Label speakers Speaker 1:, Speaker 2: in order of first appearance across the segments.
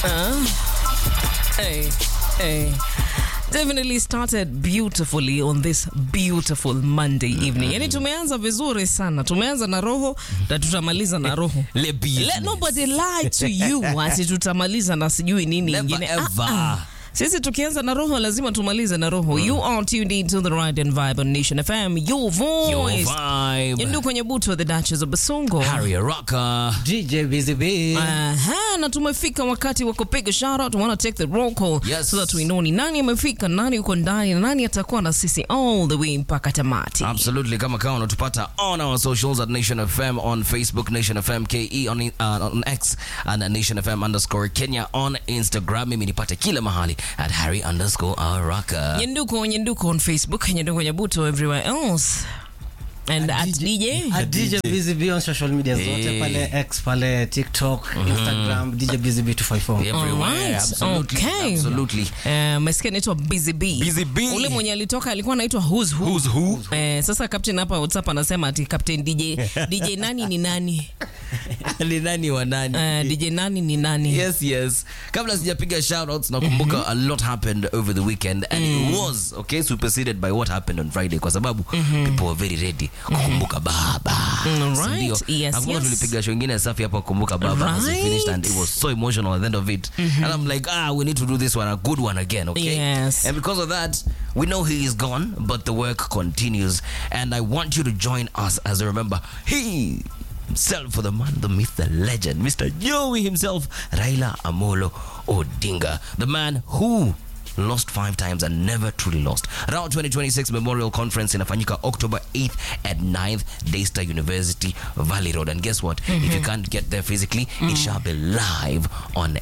Speaker 1: Hey, hey. Definitely started beautifully on this beautiful Monday evening. Yani tumeanza vizuri sana. Tumeanza na roho na tutamaliza na roho.
Speaker 2: Le business.
Speaker 1: Let nobody lie to you ati tutamaliza na sijui nini
Speaker 2: Never
Speaker 1: ingine.
Speaker 2: ever.
Speaker 1: Ah, ah. Sisi tukianza na roho lazima tumalize na roho. You are tuned into the right and vibe on Nation FM. Your
Speaker 2: Your
Speaker 1: voice.
Speaker 2: vibe.
Speaker 1: Yendu kwenye butu the Duchess of Basongo.
Speaker 2: Harry Rocker.
Speaker 3: DJ Busy Bee.
Speaker 1: Aha, na tumefika wakati wa kupiga shout out. We want to take the roll call
Speaker 2: Yes.
Speaker 1: so that we know ni nani amefika, nani yuko ndani na nani atakuwa na sisi all the way mpaka tamati.
Speaker 2: Absolutely, kama kawa unatupata on our socials at Nation FM on Facebook, Nation FM KE on, uh, on X and at Nation FM underscore Kenya on Instagram. Mimi nipate kila mahali at Harry underscore Araka.
Speaker 1: Nyenduko Nyenduko on Facebook, Nyenduko Nyabuto everywhere else. And at DJ.
Speaker 3: At DJ Busy Bee on social media zote
Speaker 2: Hey.
Speaker 3: pale X, pale TikTok, Instagram, DJ Busy Bee 254.
Speaker 2: Everywhere.
Speaker 1: Alright,
Speaker 2: Absolutely.
Speaker 1: okay.
Speaker 2: Absolutely.
Speaker 1: Eh, mesikia anaitwa Busy Bee.
Speaker 2: Busy Bee.
Speaker 1: Ule mwenye alitoka alikuwa anaitwa Who's Who.
Speaker 2: Who's who?
Speaker 1: Eh, sasa captain hapa WhatsApp anasema ati captain DJ DJ nani ni nani?
Speaker 2: Ni nani wa nani?
Speaker 1: Eh, DJ nani ni nani?
Speaker 2: Yes, yes. Kabla sijapiga shoutouts nakumbuka a lot happened over the weekend and it was okay superseded by what happened on Friday kwa sababu people were very ready kukumbuka baba.
Speaker 1: Mm,
Speaker 2: Si
Speaker 1: right.
Speaker 2: ndio?
Speaker 1: Yes,
Speaker 2: Nakumbuka
Speaker 1: yes.
Speaker 2: tulipiga show ingine safi hapa kukumbuka baba as we
Speaker 1: Right.
Speaker 2: finished and it was so emotional at the end of it. And I'm like, ah, we need to do this one a good one again, okay?
Speaker 1: Yes.
Speaker 2: And because of that, we know he is gone, but the work continues. And I want you to join us as I remember he himself for the man, the myth, the legend, Mr. Joey himself, Raila Amolo Odinga, the man who lost five times and never truly lost. Round 2026 Memorial Conference inafanyika October 8th at 9th Daystar University Valley Road. And guess what? If you can't get there physically, it shall be live on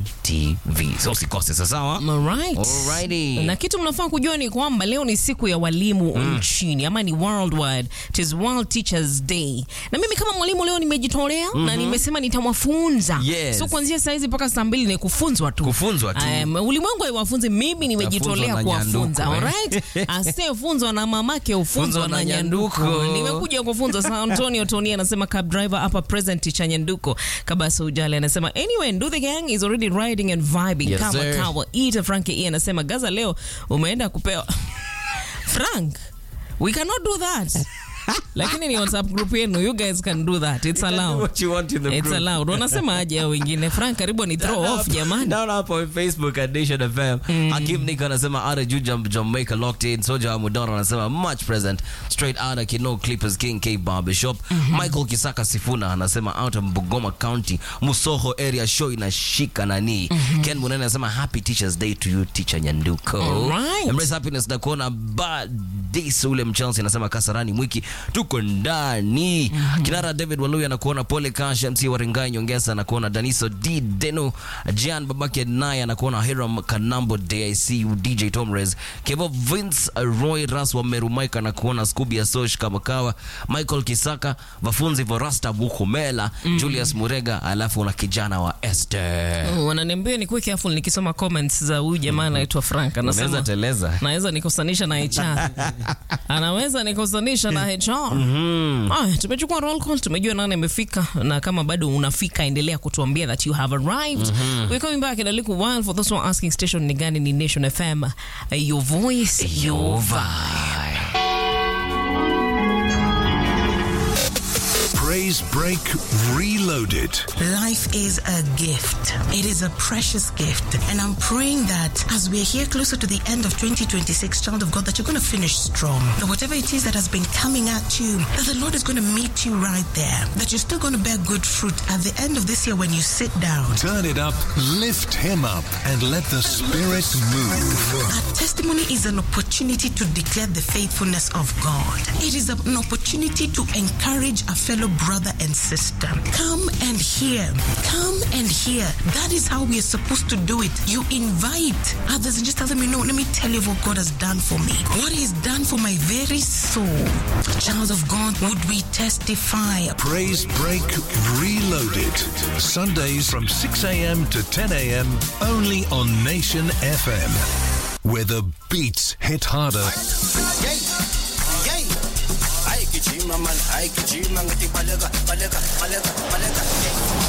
Speaker 2: NTV. So usikose sawa?
Speaker 1: Alright.
Speaker 2: Alrighty.
Speaker 1: Na kitu mnafaa kujua ni kwamba leo ni siku ya walimu nchini ama ni worldwide. It is World Teachers Day. Na mimi kama mwalimu leo nimejitolea na nimesema nitawafunza.
Speaker 2: Yes.
Speaker 1: So kuanzia saa hizi mpaka saa mbili ni kufunzwa tu.
Speaker 2: Kufunzwa tu.
Speaker 1: Um, ulimwengu haiwafunzi, mimi nimejitolea
Speaker 2: Nafunzwa na
Speaker 1: kuwafunza.
Speaker 2: nyanduko,
Speaker 1: Alright? Asiyefunzwa na mamake ufunzwa
Speaker 2: Funzwa
Speaker 1: na
Speaker 2: na
Speaker 1: nyanduko.
Speaker 2: nyanduko.
Speaker 1: Nimekuja kufunza. Sa Antonio Tony anasema cab driver hapa present cha nyanduko. Kabasa Ujale anasema anyway, Ndu the gang is already riding and vibing
Speaker 2: Yes,
Speaker 1: kama
Speaker 2: sir.
Speaker 1: kawa. Ita Frank E anasema Gaza leo umeenda kupewa Frank, we cannot do that. Lakini ni WhatsApp group yenu, you guys can do that. It's allowed.
Speaker 2: what you want in the
Speaker 1: It's
Speaker 2: group.
Speaker 1: allowed. Wanasema aje hao wengine? Frank, karibu ni throw off jamani.
Speaker 2: Down hapo on Facebook at Nation FM. Hakim Nick anasema out of Jam Jamaica locked in. Soja Amudara anasema much present. Straight out of Kino Clippers King K Barbershop. Michael Kisaka Sifuna anasema out of Bungoma County. Musoho area show inashika nani. Ken Munene anasema happy Teachers Day to you Teacher Nyanduko.
Speaker 1: Alright.
Speaker 2: Embrace happiness na kuona badis ule mchelsi anasema Kasarani Mwiki tuko ndani. Kinara David Walui anakuona pole Cash MC Waringai Nyongesa anakuona Daniso D Deno Jan babake naye anakuona Hiram Kanambo DIC DJ Tomres Kevo Vince Roy Ras wa Meru Mike anakuona Scooby Asosh Kamakawa Michael Kisaka Vafunzi Vorasta Bukumela Julius Murega alafu na kijana wa Esther.
Speaker 1: Mm, Wananiambia ni kuwe careful nikisoma comments za huyu jamaa anaitwa Frank
Speaker 2: Unaweza
Speaker 1: anasema
Speaker 2: teleza.
Speaker 1: naweza nikosanisha na HR. Anaweza nikosanisha na HR. Aya, tumechukua roll call, tumejua nani amefika na kama bado unafika endelea kutuambia that you have arrived. We're coming back in a little while for those who are asking station ni gani ni Nation FM. Uh, Your voice, your vibe.
Speaker 4: Praise Break Reloaded.
Speaker 5: Life is a gift. It is a precious gift. And I'm praying that as we're here closer to the end of 2026, child of God, that you're going to finish strong. That whatever it is that has been coming at you, that the Lord is going to meet you right there. That you're still going to bear good fruit at the end of this year when you sit down.
Speaker 4: Turn it up, lift him up, and let the Spirit move.
Speaker 5: Our testimony is an opportunity to declare the faithfulness of God. It is an opportunity to encourage a fellow brother and sister. Come and hear. Come and hear. That is how we are supposed to do it. You invite others and just tell them, you know, let me tell you what God has done for me. What He's done for my very soul. Child of God, would we testify?
Speaker 4: Praise Break Reloaded. Sundays from 6 a.m. to 10 a.m. only on Nation FM. Where the beats hit harder
Speaker 6: Yay! Yay! Ay, kichima man, ay, kichima ngati balaga, balaga, balaga, balaga. Yay!